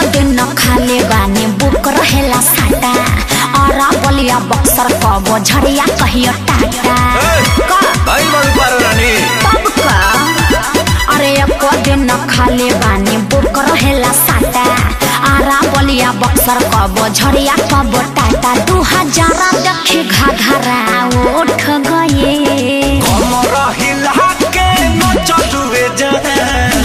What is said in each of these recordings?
दिन खाले बानी बुक रहेला साटा और बलिया बक्सर कबो झड़िया कहियो टाटा का भाई बड़ू पारो रानी तब का अरे एको दिन खाले बानी बुक रहेला साटा आरा बलिया बक्सर कबो झड़िया कबो टाटा दू हजार देखी घाघरा उठ गए कमर हिला के नचलुए जान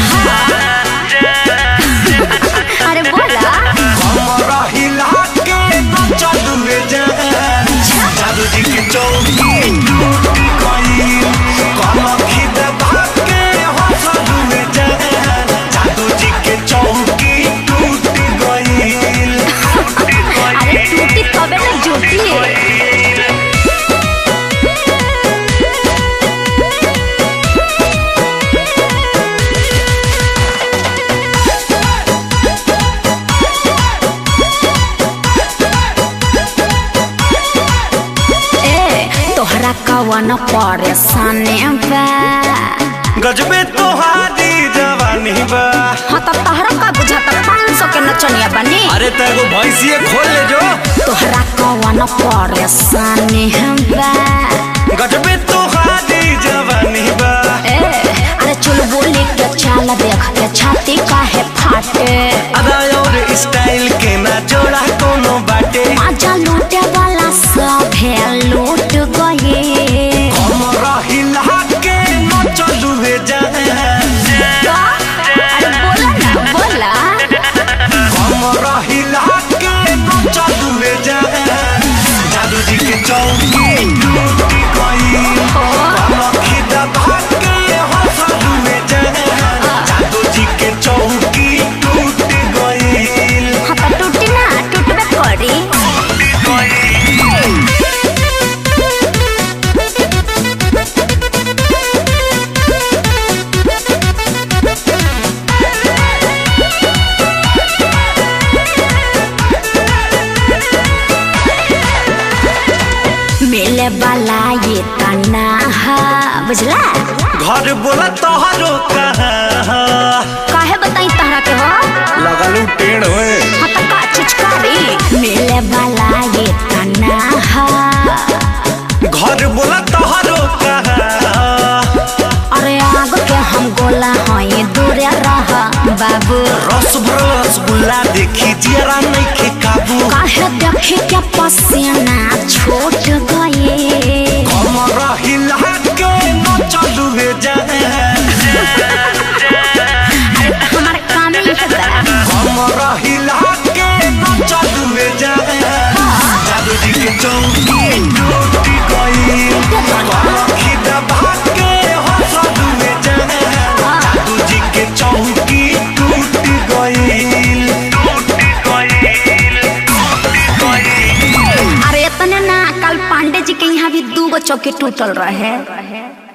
अरे बोला कमर हिला के नचलुए जान जादू जी की चौकी टूट गई कमर खिदबा के हंसलुए जान जादू जी के चौकी टूट गई अरे टूटी तबे ना जुटी ए तोहरा कवन परेशानी बा गजबे तोहारी जवानी बा हाँ तो तोहरा का बुझाता पाँच सौ के नचनिया बनी अरे तेरे भैंसिए खोल ले जो तोहरा कवन परेशानी बा गजबे तोहारी जवानी बा ए अरे चल बोली के चाल देख के छाती काहे फाटे अदा और स्टाइल के ना जोड़ा कोनो बाटे मजा लूटे वाला सब है लूट गए कमर हिला के न चलू हे जान अरे बोला ना बोला कमर हिला के न चलू हे जान जादू जी के चौकी टूट गई कमर खिदबा के हंसलू हे जान जादू जी के चौकी टूट गई हाँ तो टूटी ना टूटबे करी मिले वाला ये तना है बुझला घर बोला तोहरो कहाँ काहे बताई तहरा के हो लगलू टेढ़ हुए हाँ तो का चीज करी मिले वाला ये तना है घर बोला तोहरो कहाँ अरे आग के हम गोला हई दूरे रह बाबू रस भरल रसगुल्ला देखी जरा नहीं खे काबू काहे देखी के पसीना छूट गए कमर हिला के न चलू हे जान अरे तो हमारा काम ही है बड़ा कमर हिला के न चलू हे जान जादू जी के चौकी टूट गई कमर खिदबा के हंसलू हे जान जादू जी के चौकी टूट गई टूट गई अरे इतने ना कल पांडे जी के यहाँ भी दू गो चौकी टूटल रहे